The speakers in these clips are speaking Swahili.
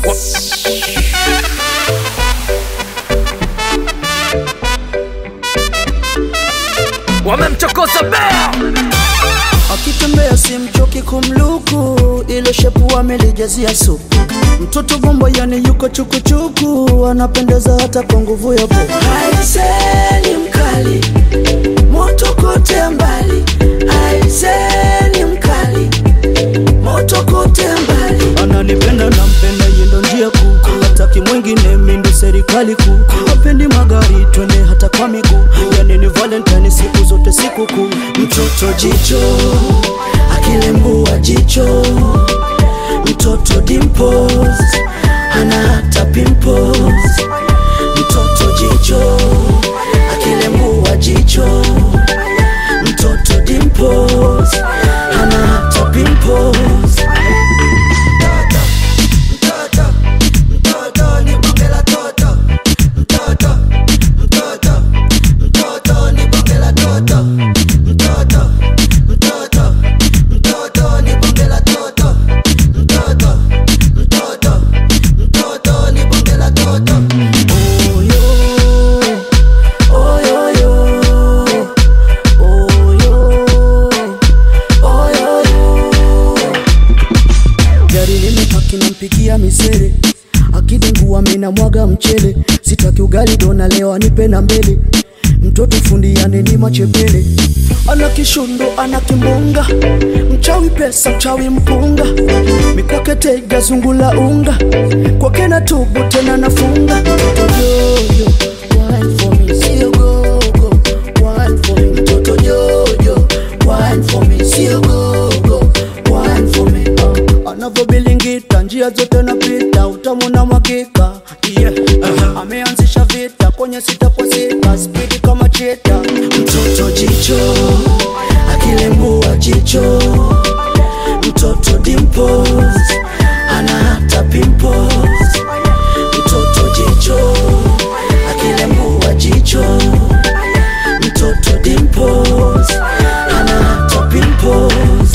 wamemchokoza bea akitembea simchoki kumluku, ile shepu amelijazia supu. Mtoto bomba yani yuko chukuchuku, anapendeza hata kwa nguvu ya popo. Aiseni mkali, moto kote mbali. Aiseni mkali, moto kote mbali. Ananipenda nampenda, yeye ndo njia kuu, hataki mwingine, mimi ndo serikali kuu. Hapendi magari, twende hata kwa miguu, yani ni Valentine siku zote siku kuu. Mtoto jicho, akilembua jicho, mtoto dimples, ana hata pimples. Mtoto jicho, akilembua jicho, mtoto dimples, ana hata pimples. gari limepaki nampikia misere akidengua mina mwaga mchele sitaki ugali dona leo anipe na mbele mtoto fundi yani ni machepele ana kishundo ana kimbunga mchawi pesa mchawi mpunga mikwake tega zungula unga kwake na tubu tena nafunga Mtoto jojo, wine for me, sio gogo, wine for me. Mtoto jojo, wine for me, sio gogo, wine for me. Uh, anavyobilingita njia zote napita utamu na mwakika yeah. uh, ameanzisha vita kwenye sita kwa sita spidi kama cheta mtoto jicho akilembua jicho mtoto dimples ana hata pimples mtoto jicho akilembua jicho mtoto dimples ana hata pimples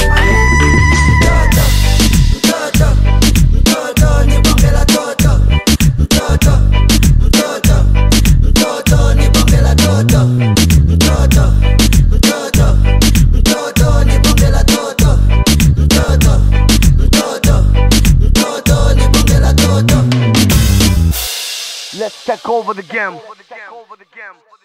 let's take over the game